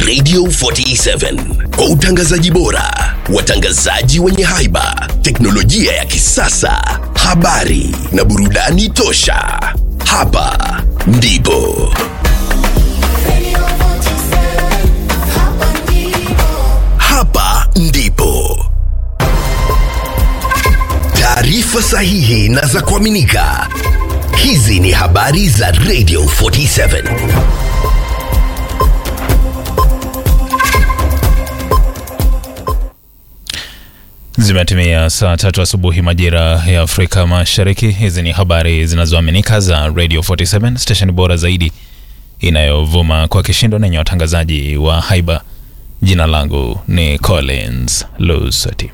Radio 47 kwa utangazaji bora, watangazaji wenye haiba, teknolojia ya kisasa, habari na burudani tosha. Hapa ndipo Radio 47, hapa ndipo. hapa ndipo taarifa sahihi na za kuaminika. Hizi ni habari za Radio 47. Zimetimia saa tatu asubuhi majira ya Afrika Mashariki. Hizi ni habari zinazoaminika za Radio 47 station bora zaidi inayovuma kwa kishindo na yenye watangazaji wa haiba. Jina langu ni Collins Lusati.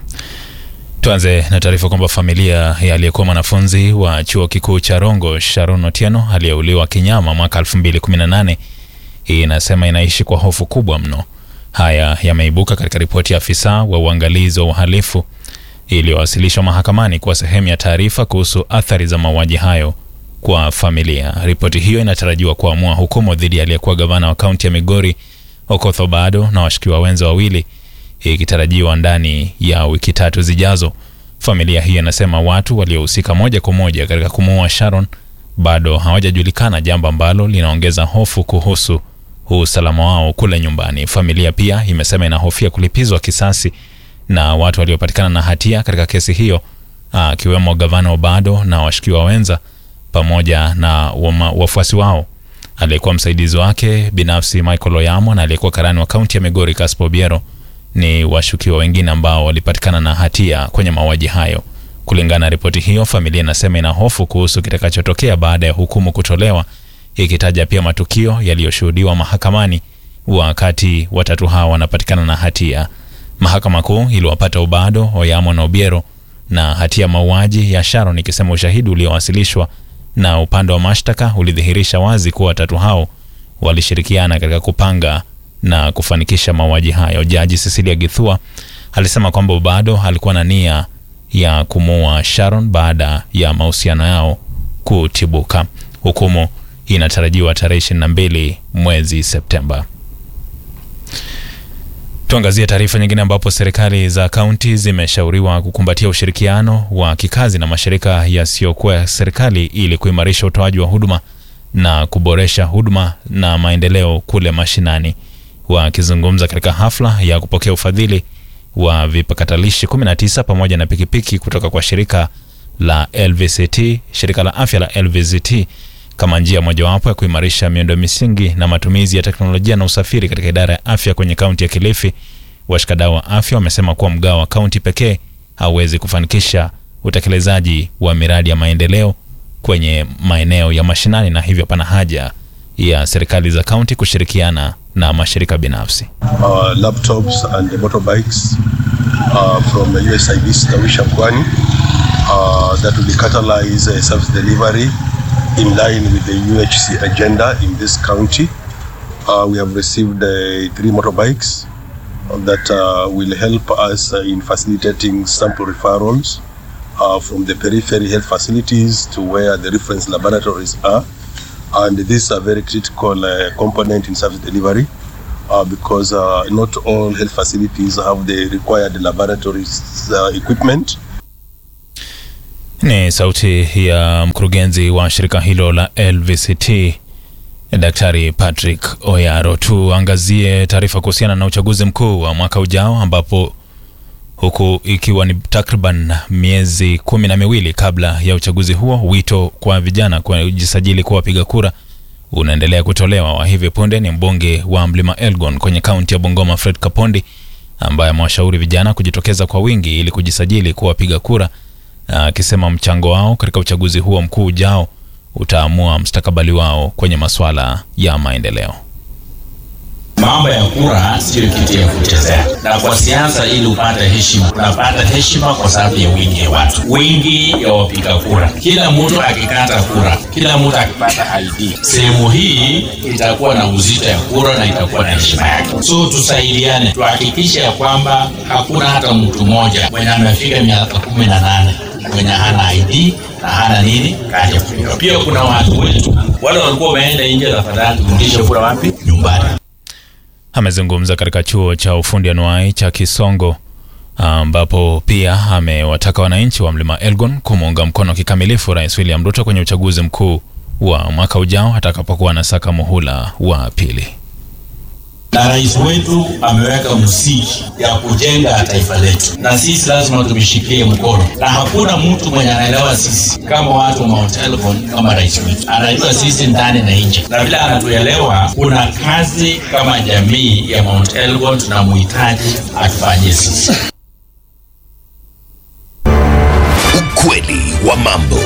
Tuanze na taarifa kwamba familia ya aliyekuwa mwanafunzi wa chuo kikuu cha Rongo Sharon Otieno aliyeuliwa kinyama mwaka 2018 inasema inaishi kwa hofu kubwa mno. Haya yameibuka katika ripoti ya afisa wa uangalizi wa uhalifu iliyowasilishwa mahakamani kuwa sehemu ya taarifa kuhusu athari za mauaji hayo kwa familia. Ripoti hiyo inatarajiwa kuamua hukumu dhidi ya aliyekuwa gavana wa kaunti ya Migori Okoth Obado na washukiwa wenza wawili ikitarajiwa ndani ya wiki tatu zijazo. Familia hiyo inasema watu waliohusika moja kwa moja katika kumuua Sharon bado hawajajulikana, jambo ambalo linaongeza hofu kuhusu usalama wao kule nyumbani. Familia pia imesema inahofia kulipizwa kisasi na watu waliopatikana na hatia katika kesi hiyo, akiwemo gavana Obado na washukiwa wenza pamoja na wama- wafuasi wao, aliyekuwa msaidizi wake binafsi Michael Oyamo na aliyekuwa karani wa kaunti ya Migori Caspo Biero ni washukiwa wengine ambao walipatikana na hatia kwenye mauaji hayo. Kulingana na ripoti hiyo, familia inasema ina hofu kuhusu kitakachotokea baada ya hukumu kutolewa, ikitaja pia matukio yaliyoshuhudiwa mahakamani wakati watatu hao wanapatikana na hatia. Mahakama Kuu iliwapata Obado, Oyamo na Obiero na hatia ya mauaji ya Sharon, ikisema ushahidi uliowasilishwa na upande wa mashtaka ulidhihirisha wazi kuwa watatu hao walishirikiana katika kupanga na kufanikisha mauaji hayo. Jaji Cecilia Githua alisema kwamba Obado alikuwa na nia ya kumuua Sharon baada ya mahusiano yao kutibuka. Hukumu inatarajiwa tarehe 22 mwezi Septemba. Tuangazie taarifa nyingine ambapo serikali za kaunti zimeshauriwa kukumbatia ushirikiano wa kikazi na mashirika yasiyokuwa ya serikali ili kuimarisha utoaji wa huduma na kuboresha huduma na maendeleo kule mashinani. Wakizungumza katika hafla ya kupokea ufadhili wa vipakatalishi 19 pamoja na pikipiki kutoka kwa shirika la LVCT, shirika la afya la LVCT kama njia mojawapo ya kuimarisha miundo misingi na matumizi ya teknolojia na usafiri katika idara ya afya kwenye kaunti ya Kilifi. Washikadau wa afya wamesema kuwa mgao wa kaunti pekee hauwezi kufanikisha utekelezaji wa miradi ya maendeleo kwenye maeneo ya mashinani, na hivyo pana haja ya serikali za kaunti kushirikiana na mashirika binafsi. uh, laptops and the motorbikes uh, from the USID Stawisha Pwani uh, that will catalyze uh, service delivery in line with the UHC agenda in this county. Uh, we have received uh, three motorbikes that uh, will help us uh, in facilitating sample referrals uh, from the periphery health facilities to where the reference laboratories are. And this is a very critical uh, component in service delivery uh, because uh, not all health facilities have the required laboratories uh, equipment. Ni sauti ya mkurugenzi wa shirika hilo la LVCT Daktari Patrick Oyaro. Tuangazie taarifa kuhusiana na uchaguzi mkuu wa mwaka ujao ambapo huku ikiwa ni takriban miezi kumi na miwili kabla ya uchaguzi huo, wito kwa vijana kujisajili kuwa wapiga kura unaendelea kutolewa. Wa hivi punde ni mbunge wa Mlima Elgon kwenye kaunti ya Bungoma, Fred Kapondi, ambaye amewashauri vijana kujitokeza kwa wingi ili kujisajili kuwa wapiga kura, akisema mchango wao katika uchaguzi huo mkuu ujao utaamua mustakabali wao kwenye masuala ya maendeleo. Mambo ya kura sio kitu ya kuchezea, na kwa siasa, ili upate heshima, unapata heshima kwa sababu ya wingi ya watu, wingi ya wapiga kura. Kila mtu akikata kura, kila mtu akipata ID, sehemu hii itakuwa na uzito ya kura na itakuwa na heshima yake. So tusaidiane, tuhakikishe ya kwamba hakuna hata mtu mmoja mwenye amefika miaka kumi na nane mwenye hana ID na hana nini kadi ya kupiga. Pia kuna watu wetu wale walikuwa wameenda nje, tafadhali turudishe kura wapi? Nyumbani. amezungumza katika chuo cha ufundi anuai cha Kisongo ambapo pia amewataka wananchi wa mlima Elgon kumuunga mkono kikamilifu Rais William Ruto kwenye uchaguzi mkuu wa mwaka ujao atakapokuwa anasaka muhula wa pili. na rais wetu ameweka msingi ya kujenga taifa letu, na sisi lazima tumshikie mkono, na hakuna mtu mwenye anaelewa sisi kama watu wa Mount Elgon kama rais wetu. Anajua sisi ndani na nje, na vile anatuelewa, kuna kazi kama jamii ya Mount Elgon tunamhitaji atufanyie sisi. Ukweli wa mambo.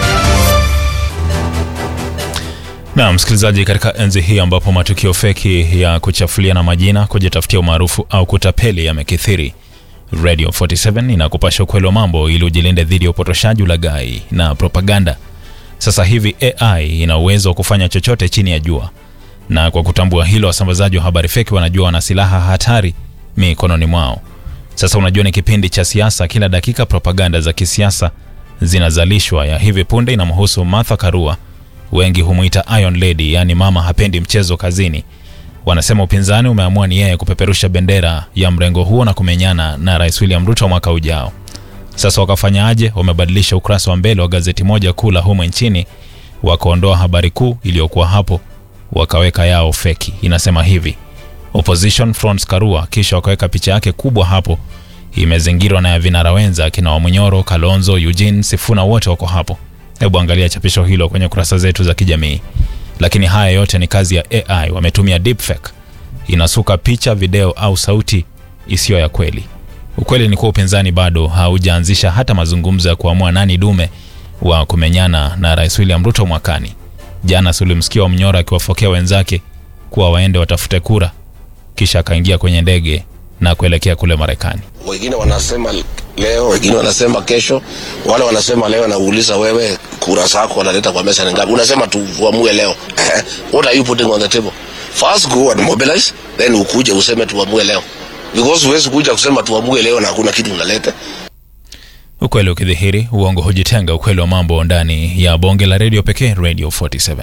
Na msikilizaji, katika enzi hii ambapo matukio feki ya kuchafuliana majina, kujitafutia umaarufu au kutapeli yamekithiri, Radio 47 inakupasha ukweli wa mambo ili ujilinde dhidi ya upotoshaji, ulaghai na propaganda. Sasa hivi AI ina uwezo wa kufanya chochote chini ya jua, na kwa kutambua hilo, wasambazaji wa habari feki wanajua wana silaha hatari mikononi mwao. Sasa unajua, ni kipindi cha siasa, kila dakika propaganda za kisiasa zinazalishwa. Ya hivi punde inamhusu Martha Karua, wengi humwita Iron Lady, yaani mama hapendi mchezo kazini. Wanasema upinzani umeamua ni yeye kupeperusha bendera ya mrengo huo na kumenyana na Rais William Ruto mwaka ujao. Sasa wakafanyaje? Wamebadilisha ukurasa wa mbele wa gazeti moja kuu la humo nchini, wakaondoa habari kuu iliyokuwa hapo, wakaweka yao feki. Inasema hivi Opposition Fronts Karua, kisha wakaweka picha yake kubwa hapo, imezingirwa na vinara wenza akina Wamunyoro, Kalonzo, Eugene, Sifuna, wote wako hapo. Hebu angalia chapisho hilo kwenye kurasa zetu za kijamii. Lakini haya yote ni kazi ya AI, wametumia deepfake, inasuka picha, video au sauti isiyo ya kweli. Ukweli ni kuwa upinzani bado haujaanzisha hata mazungumzo ya kuamua nani dume wa kumenyana na Rais William Ruto mwakani. Jana sulimsikia Wamnyoro akiwafokea wenzake kuwa waende watafute kura, kisha akaingia kwenye ndege na kuelekea kule Marekani. wengine wanasema leo, wengine wanasema kesho, wale wanasema leo. Nauuliza wewe, kura zako wanaleta kwa meza ni ngapi? Unasema tuamue leo. What are you putting on the table? First go and mobilize, then ukuje useme tuamue leo, because huwezi kuja kusema tuamue leo na hakuna kitu unaleta. Ukweli ukidhihiri, uongo hujitenga. Ukweli wa mambo ndani ya bonge la redio pekee, Radio 47.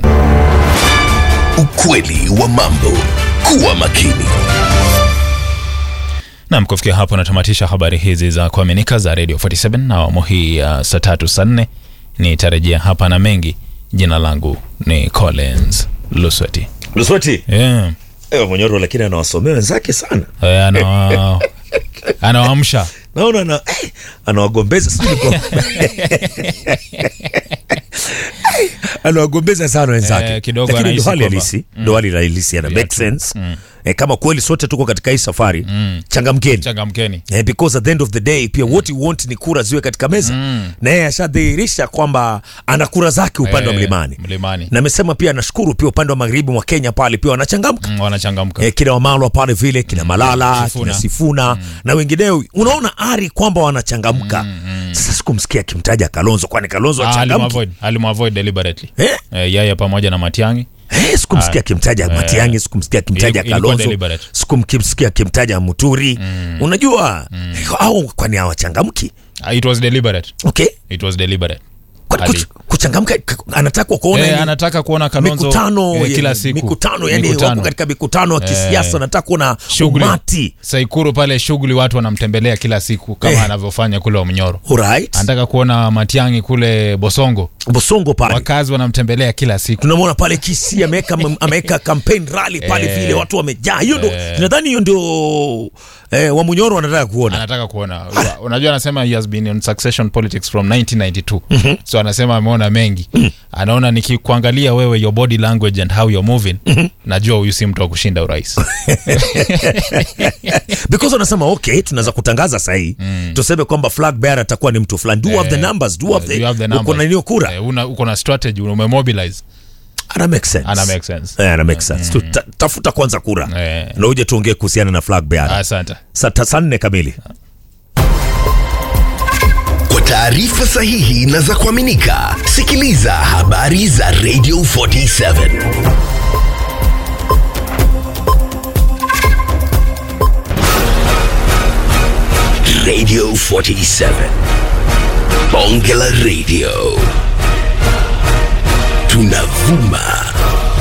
Ukweli wa mambo. Kuwa makini. Nam, kufikia hapo natamatisha habari hizi za kuaminika za Radio 47 na awamu hii ya saa tatu saa nne. Nitarejea hapa na mengi. Jina langu ni Collins Lusweti. Luswati Yeah. ewe Monyoro, lakini anawasomea wenzake sana, Eh, ana- anawaamsha naona ana, eh, anawagombeza sijui kwa anawagombeza sana wenzake Eh, kidogo lakini ndo anahisi hali kwamba- halisi ndo hali halisi ana make sense eh, kama kweli sote tuko katika hii safari changamkeni changamkeni. Eh, because at the end of the day pia what you want ni kura ziwe katika meza na yeye ashadhihirisha kwamba ana kura zake upande wa Eh, mlimani mlimani. na amesema pia anashukuru pia upande wa magharibi mwa Kenya pale pia wanachangamka Mm, wanachangamka. eh, kina Wamalwa pale vile kina Malala Sifuna. kina Sifuna na wengineo, unaona ari kwamba wanachangamka. Sasa sikumsikia akimtaja Kalonzo, kwani Kalonzo Ah, achangamki alimavoid alimavoid deliberately. eh? Eh, yeye pamoja na Matiang'i Eh, sikumsikia akimtaja eh, Matiang'i, sikumsikia akimtaja ilikuwa- ilikuwa Kalonzo, deliberate. sikumsikia akimtaja Muturi. Unajua au kwani hawachangamki? Ah, it was deliberate. Okay, It was deliberate. Kwa- Ali- kuch- kuchangamka k- anataka kuona Eh, yani anataka kuona Kalonzo mikutano eh, kila ya- siku mikutano yani Mikutano. wako katika mikutano ya kisiasa, anataka kuona shughuli umati Saikuru pale shughuli watu wanamtembelea kila siku kama Eh. anavyofanya kule Omnyoro. Alright. Anataka kuona Matiang'i kule Bosongo, Bosongo pale wakazi wanamtembelea kila siku. tunamwona pale Kisii ameweka ameweka campaign rally pale Eh. vile watu wamejaa. Hiyo ndo Eh. nadhani hiyo ndio eh, Wamunyoro wanataka kuona. Anataka kuona, unajua, anasema he has been in succession politics from 1992 so anasema ameona mengi. Anaona nikikuangalia wewe, your body language and how you're moving, najua huyu si mtu wa kushinda urais. Because wanasema okay, tunaweza kutangaza sahi tuseme kwamba flag bearer atakuwa ni mtu fulani. Do you have the Eh, numbers? Do you have do you have the the uko numbers? na nini kura? Eh, una- uko na strategy, umemobilize. Ana make sense. Ana make sense. Eh, ana make sense. Tu- ta- Tafuta kwanza kura. Eh. Na uje tuongee kuhusiana na flag bearer. Asante. Saa ta- saa nne kamili. Kwa taarifa sahihi na za kuaminika, sikiliza habari za Radio 47. Radio 47. Bonge la Radio. Tunavuma